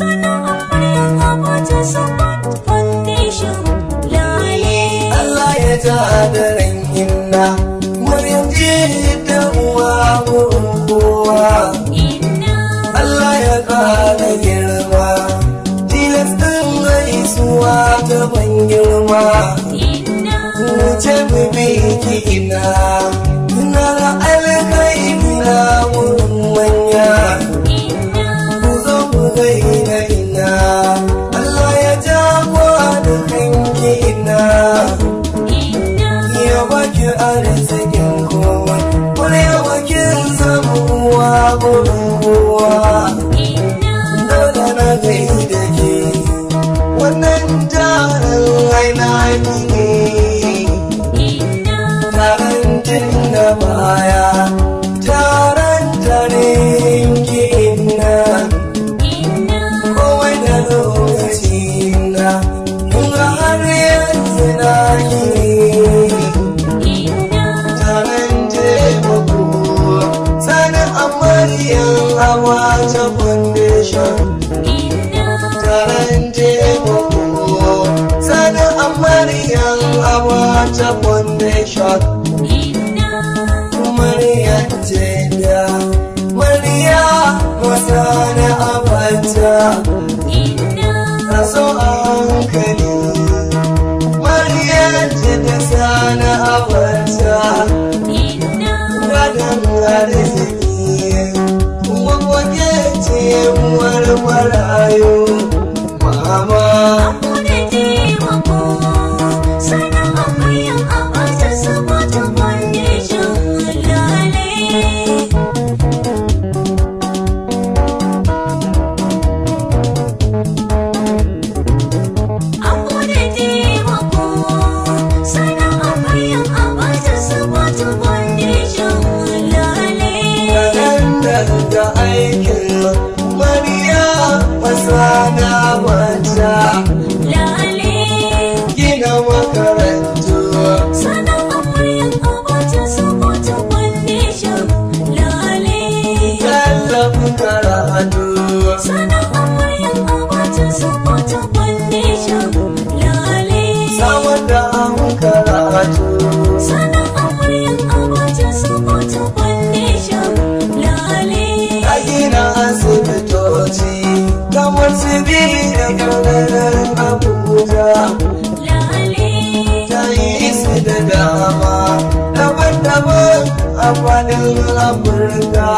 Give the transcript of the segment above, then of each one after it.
Allah ya ja da ran inna Maryam ce ta uwa gurin kowa Allah ya ƙara girma tilastin gaisuwa ta ban girma wuce mu bi ki ina ina da alkhairi na wurin manya ku zo mu gaida ina Allah ya ja da kanki ina ya baki arzikin kowa Kurewa kin zama uwa gurin kowa dole na gaida ke wannan jarin aina ne taron tun da baya taron tarin ki ina kowai da lokaci na kuma har yanzu na yi taron taimako sanin amaryan hawa ta foundation taron taimako sanin amaryan hawa ta foundation Maryam Jeda Mariya masana abata Taso a hankali Maryam Jeda sana abata Gadon arziki Kuma wake ce uwar marayu Mama Kaɗan daga aikin Mariya masana mata Gina makarantu Tallafin karatu Samar da an karatu A gina asibitoci Kamar su biyu da ƙarƙarar Abuja Ta yi su da dama Daban-daban a faɗin Afirka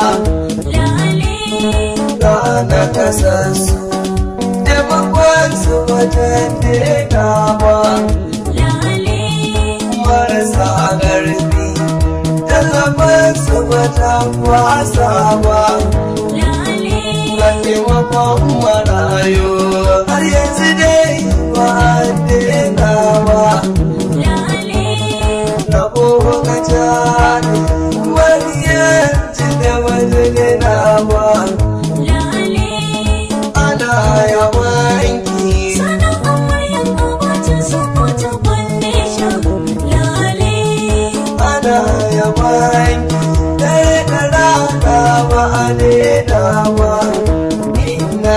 Ga na kasarsu Taimakon su wajen daina ba marasa ƙarfi tallafin su bata wasa ba ga taimakon marayu har yanzu dai ba a daina ba rabo ka jani mariyar ci da wani daina ba ana yawanki ana yawanki dare da rana ba a daina ba ina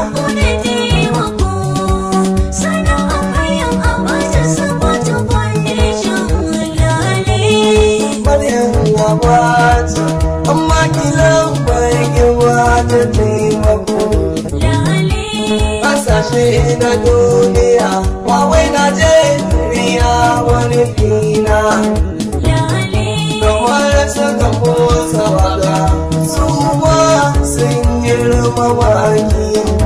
Maryam gabata amma kilan bai gabata taimako kasashe na duniya wawai Najeriya wani fina kamar saka motsa waka su ma sun girma baki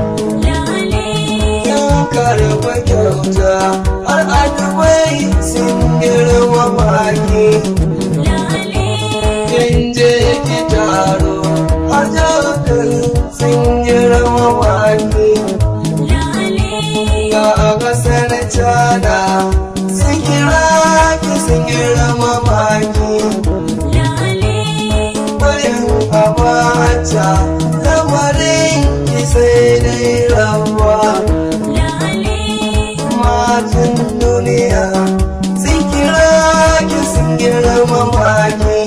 yan karɓa kyauta har adubai sun girma baki kin je ki taro har jakar sun girma baki ga kasar China sun kira ki sun girma baki bayan abata lamarin ki sai dai rawa matan duniya sun kira ki sun girma baki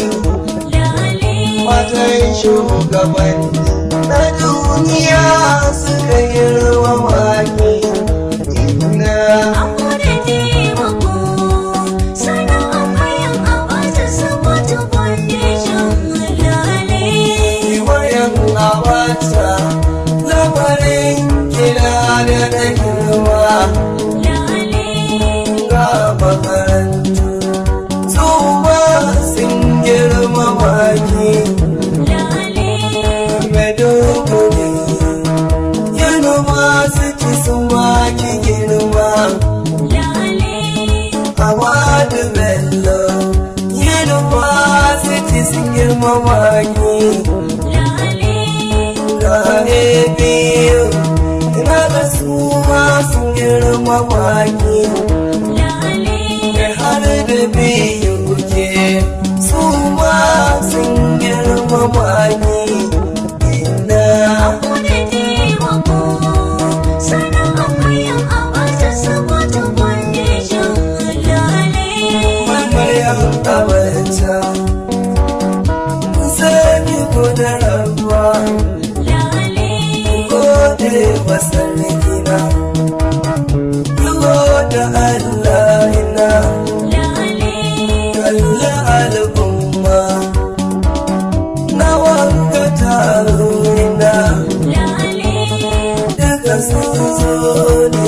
matan shugabanni na duniya suka girma mata lamarin kira da da girma ga makarantu su ma sun girma maki maiduguri university sun maki girma Awadu Bello University sun girma maki ga biyu ina da su ma sun girma maki har da biyu ke su ma sun girma maki ina Maryam Abacha Sani ko da rabuwa gode wa sarkina da Allah ina kalla al'umma na wanka taro ina daga sun zo ne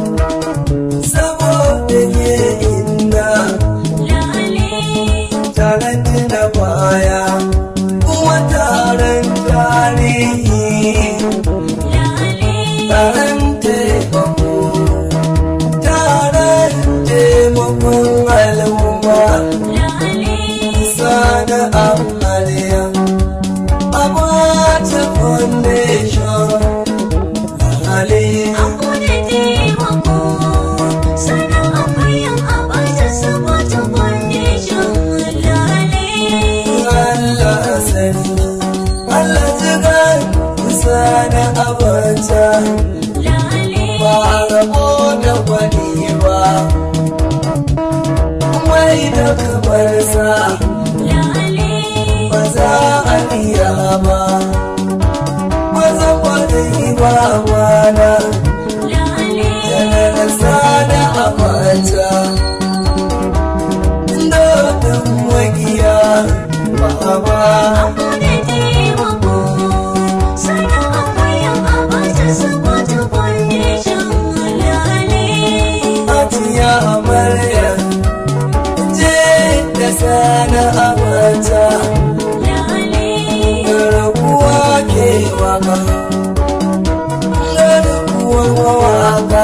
saboda ye ina taron tuna baya kuma taron tarihi taron taimako taron taimakon al'umma sana amaliya a bata foundation haliya Allah sani Allah jigan sana abata ba rabo da wani ba mai da kamar sa ba za a iya ba ba za wani ba wana janar sana abata dodon magiya ba ba Ajiya amarya je da sana abata garkuwa ke waka garkuwa waka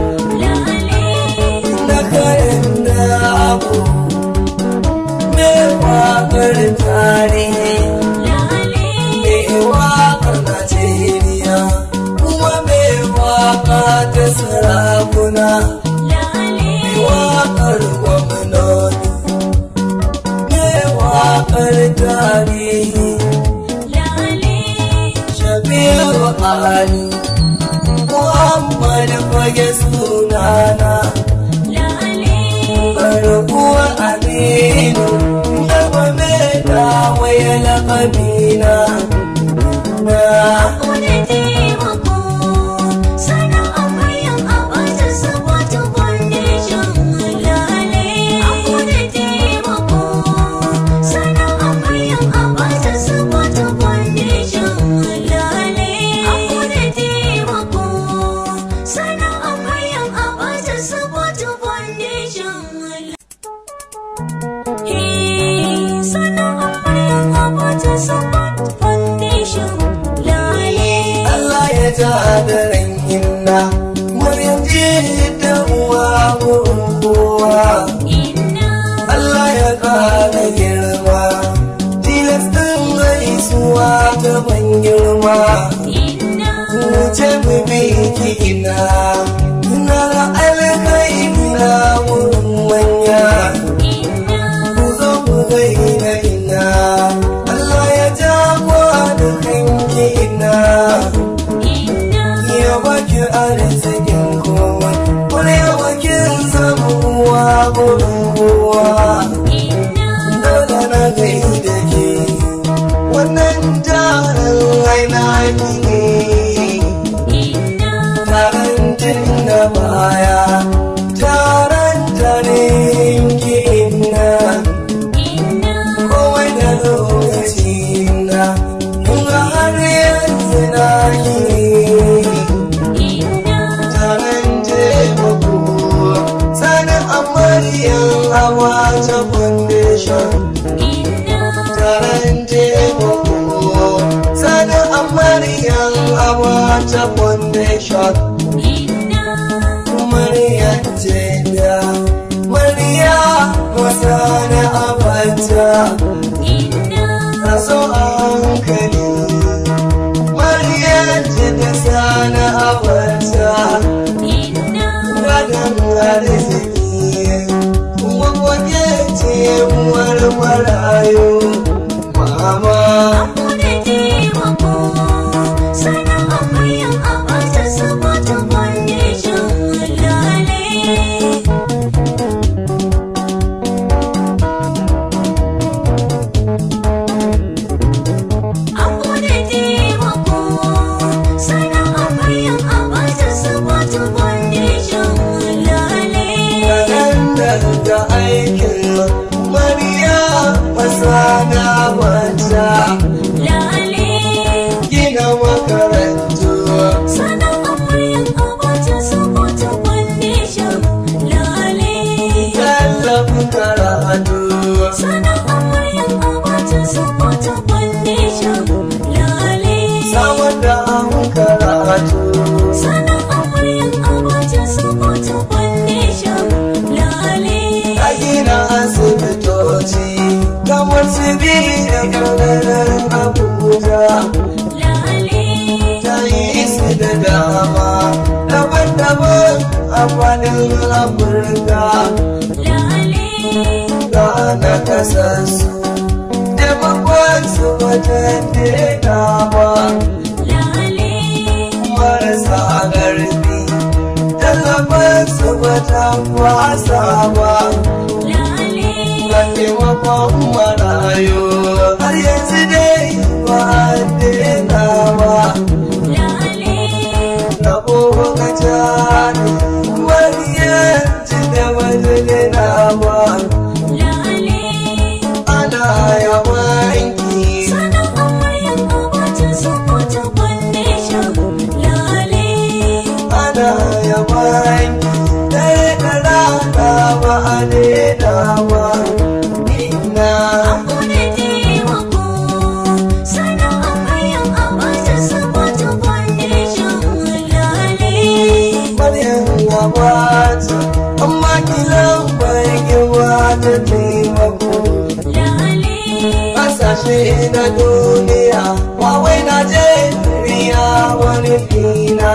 na kayan da abu me wakar tarihi me wakar Najeriya kuma me waka ta sarakuna me wakar gwamnati me wakar tarihi Shabiru Ali Muhammad fage sunana Garkuwa Aminu Gaba mai dawaye lakabina Na Allah ya ja da ran inna Maryam ji da uwa gurin kowa Allah ya ƙara girma tilastin gaisuwa ta ban girma wuce mu bi ki ina ina da alkhairi na wurin manya ku zo mu gaida ina Allah ya ja da kanki ina ya baki arzikin komai wani yawakin samuwa gurin kowa dole na gaida ke wannan jarin aina wata foundation Murya ce da murya wasa na abata a so a hankali Murya ce da sana abata gadon arziki kuma waje ce uwar marayu mama kalandar da aikin mariya masana wata gina makarantu tallafin karatu samar da an karatu a gina asibitoci kamar su biyu da ƙarƙarar abuja ta yi su da dama daban-daban a faɗin afirka ga na kasarsu taimakon su wajen dainawa marasa ƙarfi tallafin su wajen wasa ba ga taimakon marayu har yanzu dai ba a dainawa rabo ka jani wani yanci da wani dainawa ana yawanki ana yawanki ɗaya da rana ba a dainawa ina Maryam gabata amma kilan bai girma ta taimako Ƙasashe na duniya wawai Najeriya wani fina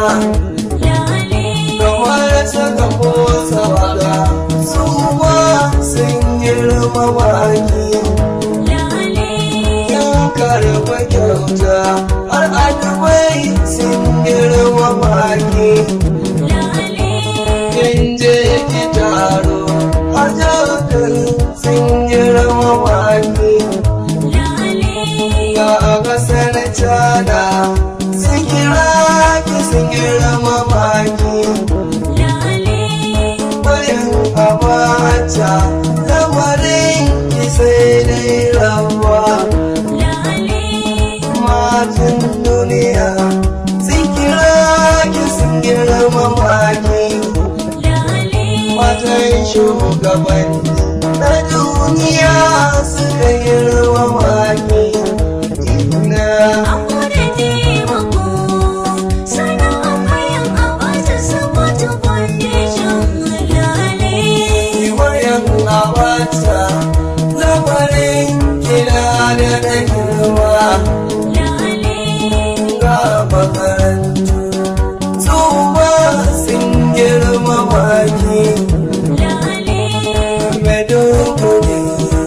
Kamar saka motsa waka su ma sun girma maki Yan karɓa kyauta har adubai sun girma maki Kin je ki taro har jautar sun girma maki Ga a ƙasar China sun kira ki sun girma maki bayan abata lamarin ki sai dai rawa matan duniya sun kira ki sun girma maki matan shugaban na duniya suka girma maki ina wayan abata lamarin kira da na girma ga makarantu su ma sun girma maki Maiduguri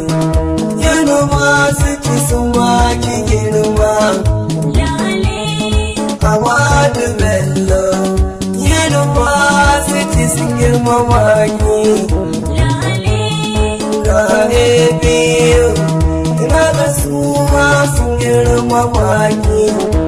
University sun maki girma Awadu Bello University sun girma maki Ga ABU Ina da su ma sun girma maki